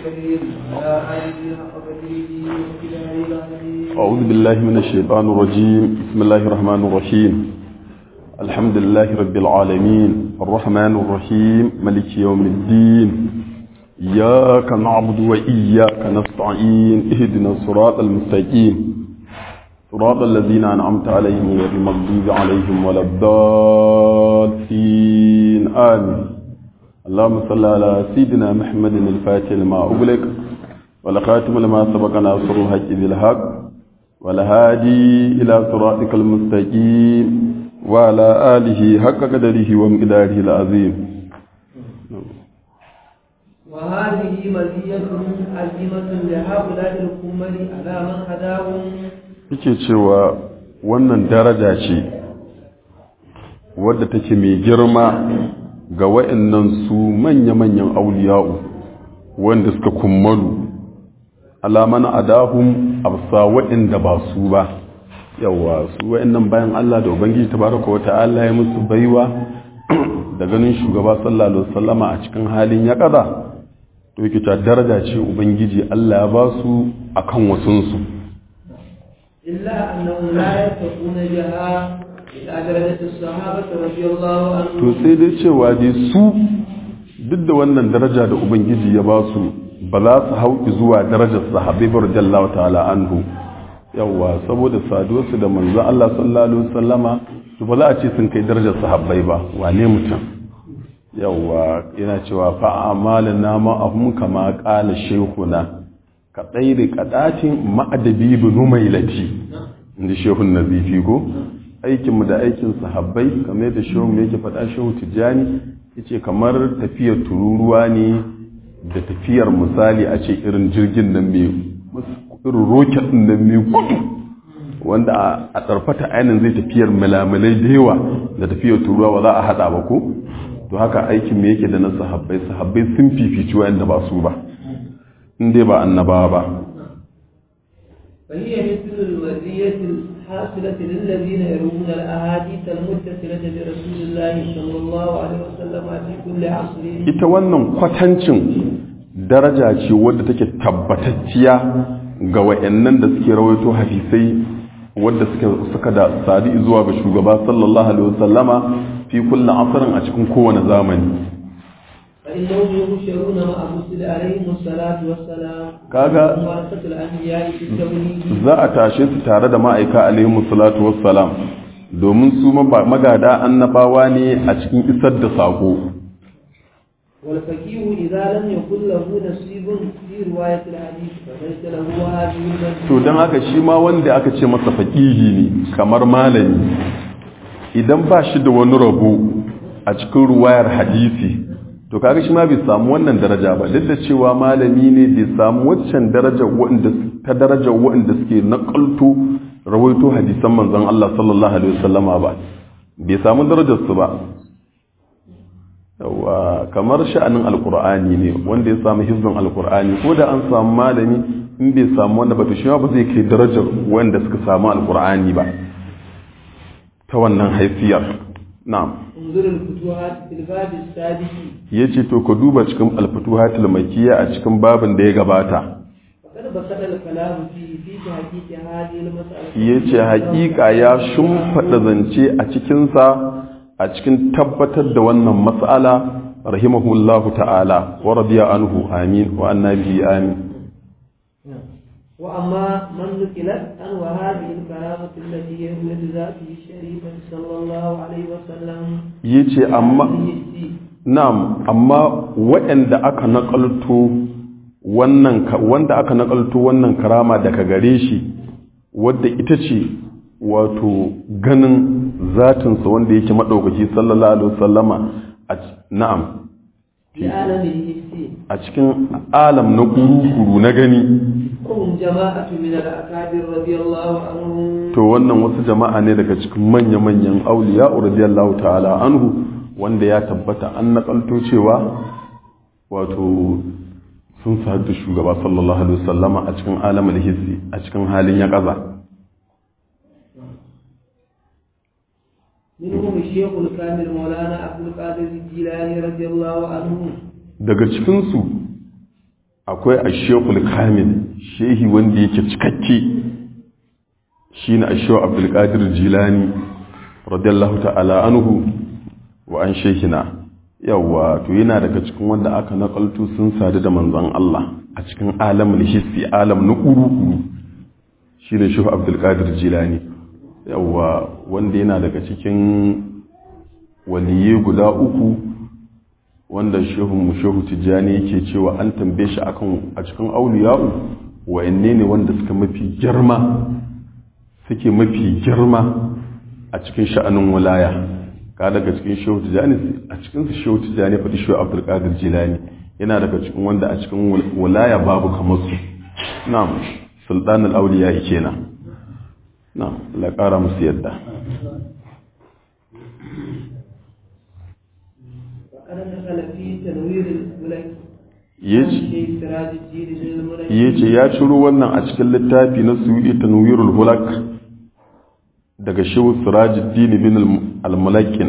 الكريم وعلى آله حق قدره ومقداره العظيم أعوذ بالله من الشيطان الرجيم بسم الله الرحمن الرحيم الحمد لله رب العالمين الرحمن الرحيم ملك يوم الدين إياك نعبد وإياك نستعين اهدنا الصراط المستقيم صراط الذين أنعمت عليهم غير المغضوب عليهم ولا الضالين آمين اللهم صل على سيدنا محمد الفاتح لما أغلق ولخاتم لما سبق ناصر الحق بالحق والهادي إلى صراطك المستقيم وعلى آله حق قدره ومقداره العظيم وهذه مزية عظيمة لهؤلاء الكمل على من هداهم yake cewa wannan daraja ce wadda take mai girma ga wa'annan su manya-manyan auliya'u wanda suka kummalu alaman adahum absa wa'anda ba su ba yawa su wa'annan bayan Allah da ubangiji tabaraka wa ta'ala ya musu baiwa da ganin shugaba sallallahu alaihi wasallama a cikin halin ya kaza to yake ta daraja ce ubangiji Allah ya ba su akan wasunsu إلا أنهم لا يتقون بها إلى درجة الصحابة رضي الله عنهم to sai dai cewa dai su duk da wannan daraja da ubangiji ya ba su ba za su hauki zuwa darajar sahabbai bar radiyallahu ta'ala anhu yawa saboda saduwarsu da manzo Allah sallallahu alaihi wasallama to ba za a ce sun kai darajar sahabbai ba wane mutum yawa yana cewa fa amalina ma ahum kama qala shaykhuna ka tsairi kadatin ma'adabi bin mailati inda shehun nazifi ko aikinmu da aikin sahabbai kamar yadda shehun yake faɗa shehu tijjani yace kamar tafiyar tururuwa ne da tafiyar misali a ce irin jirgin nan mai irin roket nan mai gudu wanda a tsarfata ainihin zai tafiyar milamilai da yawa da tafiyar tururuwa ba za a haɗa ba ko to haka aikin me yake da na sahabbai sahabbai sun fifici wa'anda ba su ba in dai ba annabawa ba فهي مثل المزية الحاصلة للذين يروون الأحاديث المتصلة برسول الله صلى الله عليه وسلم في كل عصر ita wannan kwatancin daraja ce wadda take tabbatacciya ga wayannan da suke rawaito hadisai wadda suka suka da sadi zuwa ga shugaba sallallahu alaihi wasallama fi kulli asrin a cikin kowane zamani فإنهم يبشرون مع الرسل عليهم الصلاة والسلام kaga ورثة الأنبياء في التوحيد za a tashe su tare da ma'aika alaihi salatu wassalam domin su magada annabawa ne a cikin isar da sako والفقيه إذا لم يكن له نصيب في رواية الحديث فليس له هذه المنزلة to don haka shi ma wanda aka ce masa faƙihi ne kamar malami idan ba shi da wani rabo a cikin ruwayar hadisi to kaga shi ma bai samu wannan daraja ba duk da cewa malami ne bai samu waccan daraja wanda ta daraja wanda suke nakalto rawaito hadisan manzon Allah sallallahu alaihi wasallama ba bai samu darajar su ba yawa kamar sha'anin alkur'ani ne wanda ya samu hizbin alkur'ani ko da an samu malami in bai samu wanda ba to shi ba zai kai darajar wanda suka samu alkur'ani ba ta wannan haifiyar na'am انظر الفتوحات في الباب السادس yace to ka duba cikin alfutuhatul makiyya a cikin babin da ya gabata فقد بسط الكلام فيه في تحقيق هذه المسألة yace haƙiƙa ya shumfada zance a cikin sa a cikin tabbatar da wannan mas'ala rahimahullahu ta'ala wa radiya anhu amin wa annabi amin وأما من نقلت عن وهذه الكرامة التي هي ذاته الشريفة صلى الله عليه وسلم yace amma هذه Na'am, amma waɗanda aka naƙalto wannan ka- wanda aka naƙalto wannan karama daga gare shi wadda ita ce wato ganin zatinsa wanda yake maɗaukaki sallallahu alaihi wasallama a c- na'am في عالم الحس a cikin alam na kuru-kuru na gani وهم جماعة من الأكابر رضي الله عنهم to wannan wasu jama'a ne daga cikin manya-manyan auliya radiyallahu ta'ala anhu wanda ya tabbata an nakalto cewa wato sun sadu da shugaba sallallahu alaihi wasallama a cikin alamul hissi a cikin halin ya kaza منهم الشيخ الكامل مولانا عبد القادر الجيلاني رضي الله عنه daga cikinsu akwai ashekul kamil shehi wanda yake cikakke shi ne ashewa abdulkadir jilani radiyallahu ta'ala anhu wa an shehina yawa to yana daga cikin wanda aka nakaltu sun sadu da manzon Allah a cikin alamul hissi alam na kuru shi ne shehu abdulkadir jilani yawa wanda yana daga cikin waliye guda uku wanda shehu shehu tijjani yake cewa an tambaye shi akan a cikin auliya'u wayanne ne wanda suka mafi girma suke mafi girma a cikin sha'anin walaya ka daga cikin shehu tijjani a cikin su shehu tijjani faɗi shehu abdul qadir jilani yana daga cikin wanda a cikin walaya babu kamar su na'am sultanul auliya kenan na'am la ƙara musu yadda ya ce ya ciro wannan a cikin littafi na suyi tanwirul hulak daga shehu sirajuddin bin al-mulakin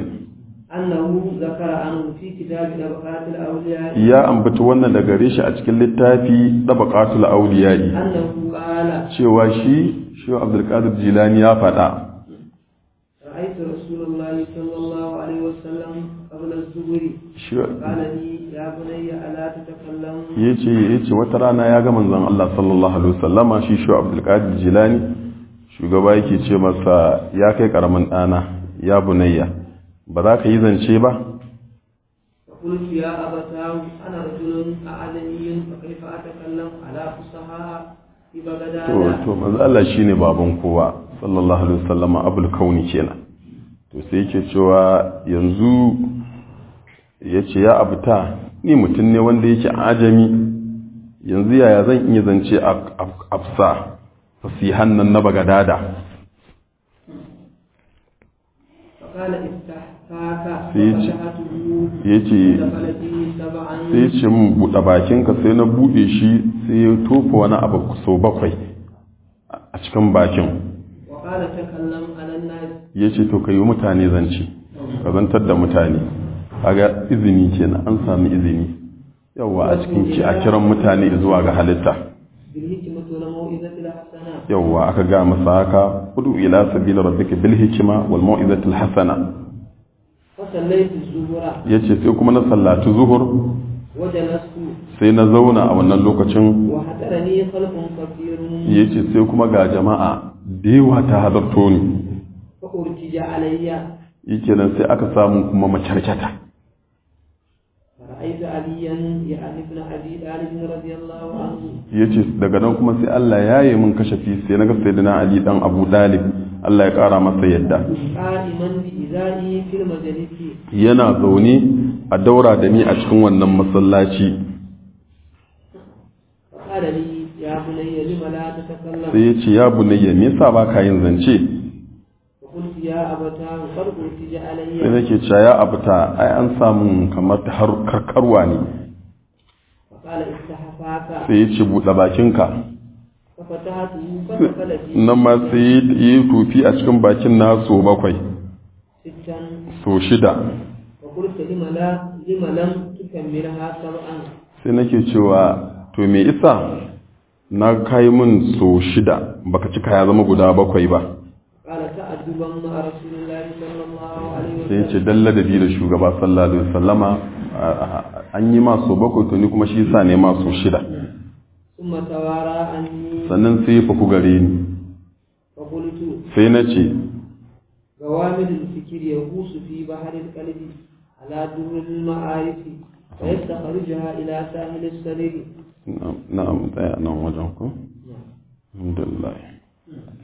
ya ambata wannan daga gare shi a cikin littafi dabaqatul awliya'i cewa shi shehu abdul qadir jilani ya faɗa رأيت رسول الله صلى الله عليه وسلم قبل الظهر قال لي يا بني ألا تتكلم yace yace wata rana ya ga manzon Allah sallallahu alaihi wasallama shi shu Abdul Qadir Jilani shugaba yake ce masa ya kai karamin dana ya bunayya ba za ka yi zance ba فقلت يا أبتاه أنا رجل أعلمي فكيف أتكلم على فصحاء في بغداد to to manzo Allah shine baban kowa sallallahu alaihi wasallama abul kauni kenan to sai yake cewa yanzu yace ya abuta ni mutum ne wanda yake ajami yanzu yaya zan iya zance afsa fasihan nan na bagadada فقال افتح فاك سيج. ففتحته yace دخل فيه سبعا sai ya ce min buɗe bakinka sai na buɗe shi sai ya tofa wani abu sau bakwai a cikin bakin وقال تكلم على الناس ya ce to ka yi mutane zance ka zantar da mutane kaga izini kenan an sami izini yawwa a cikin ki a kiran mutane zuwa ga halitta بالحكمة والموعظة الحسنة yawwa aka ga masa haka udu ila sabila rabbika bil hikma wal mau'izati al hasana فصليت الظهر yace sai kuma na sallaci zuhur وجلست sai na zauna a wannan lokacin وحضرني خلق كثير yace sai kuma ga jama'a da yawa ta hadarto ni فأرتج علي yake nan sai aka samu kuma macarkata فرأيت عليا يعني ابن أبي طالب رضي الله عنه yace daga nan kuma sai Allah ya yi min kashafi sai naga sayyidina Ali dan Abu Dalib Allah ya kara masa yadda قائما بإزائي في المجلس yana zaune a daura da ni a cikin wannan masallaci فقال لي يا بني لم لا تتكلم sai ya ce ya bunayya me yasa baka yin zance فقلت يا أبتاه قد أرتج sai علي nake cewa ya abuta ai an samu kamar ta har karkarwa ne فقال افتح فاك sai ya ce buɗe bakinka ففتحته فدخل فيه nan ma sai ya yi tufi a cikin bakin na so bakwai ستا so shida فقلت لم لا لم لم تكملها سبعا sai nake cewa to me isa na kai min so shida baka cika ya zama guda bakwai ba قال تأدبا مع رسول الله صلى الله عليه sai وسلم ce dalla da bi da shugaba sallallahu alaihi wasallama a- a- an yi ma so bakwai to ni kuma shi yasa ne ma so shida ثم توارى عني sannan sai ya faku gare ni فقلت sai na ce غوامض الفكر يغوص في بحر القلب على در المعارف فيستخرجها إلى ساحل السرير na'am na'am tsaya nan wajen ku alhamdulillah